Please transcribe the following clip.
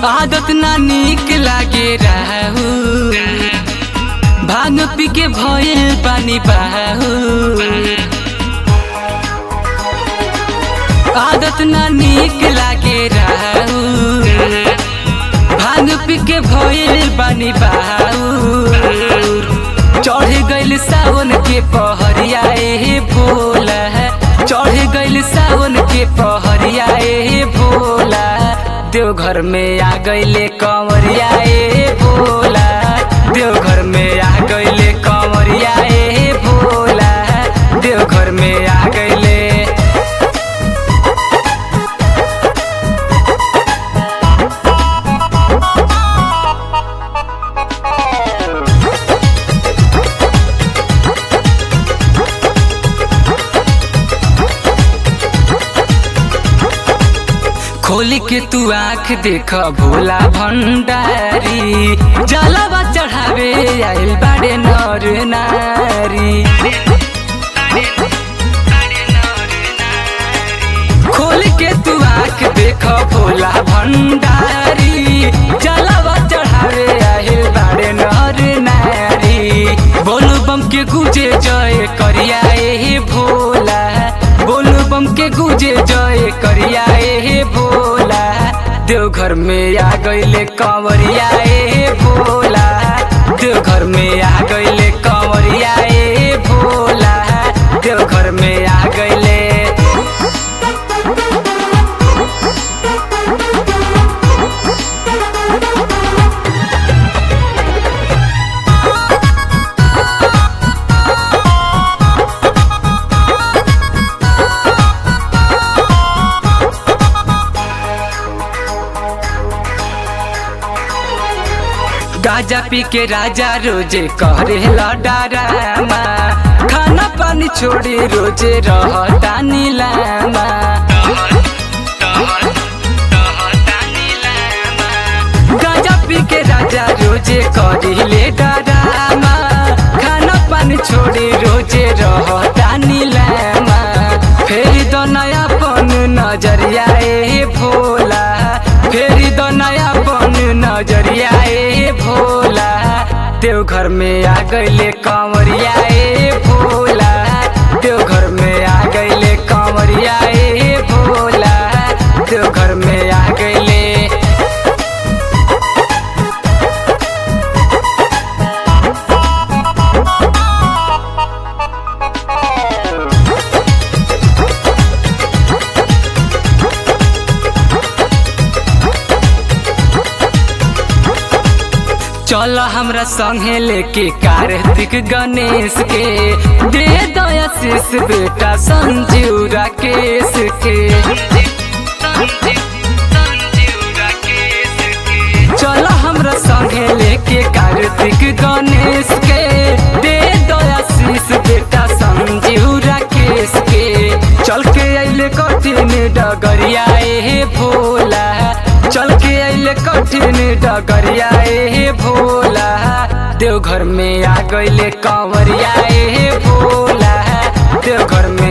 आदत ना निक लागे रहू भांग पी के भयल बानी बाहू आदत ना निक लागे रहू भांग पी के भयल बानी बाहू चढ़ गइल सावन के पहरिया ए भोला चढ़ गइल सावन के पहरिया ए भोला देवघर में आ गइले कंवरिया ए भोला देवघर में आ गइले कंवरिया ए भोला देवघर में आ गइले खोल के तू आँख देख भोला भंडारी जलवा चढ़ावे आइल बाड़े नर नारी खोल के तू आँख देख भोला भंडारी जलवा चढ़ावे आइल बाड़े नर नारी बोलू बम के गुजे जय करिया ए भोला बोलू बम के गुजे जय करिया ए भोला देवघर में आ गइले कंवरिया ए भोला देवघर में आ गइले कंवरिया ए भोला देवघर में आ गइले गाजा पी के राजा रोजे करे डरामा खाना पानी छोड़ी रोजे रहता नीलामा गाजा पी के राजा रोजे करिले डरामा खाना पानी छोड़ी रोजे रहता नीलामा फेरी दो नया पन नजरिया ए भोला फेरी दो नया पन नजरिया ए भोला देवघर में आ गइले कंवरिया ए भोला देवघर में आ गइले कंवरिया ए भोला देवघर में आ गइले चल हमरा संगे लेके कार्तिक गणेश के दे दया शीश बेटा संजीव राकेश के चल हमरा संगे लेके कार्तिक गणेश के दे दया शीश बेटा संजीव राकेश के चल के अइले कठिन डगरिया ए भोला चल के अइले कठिन डगरिया ए भोला देवघर में आ गइले कंवरिया ए भोला देवघर में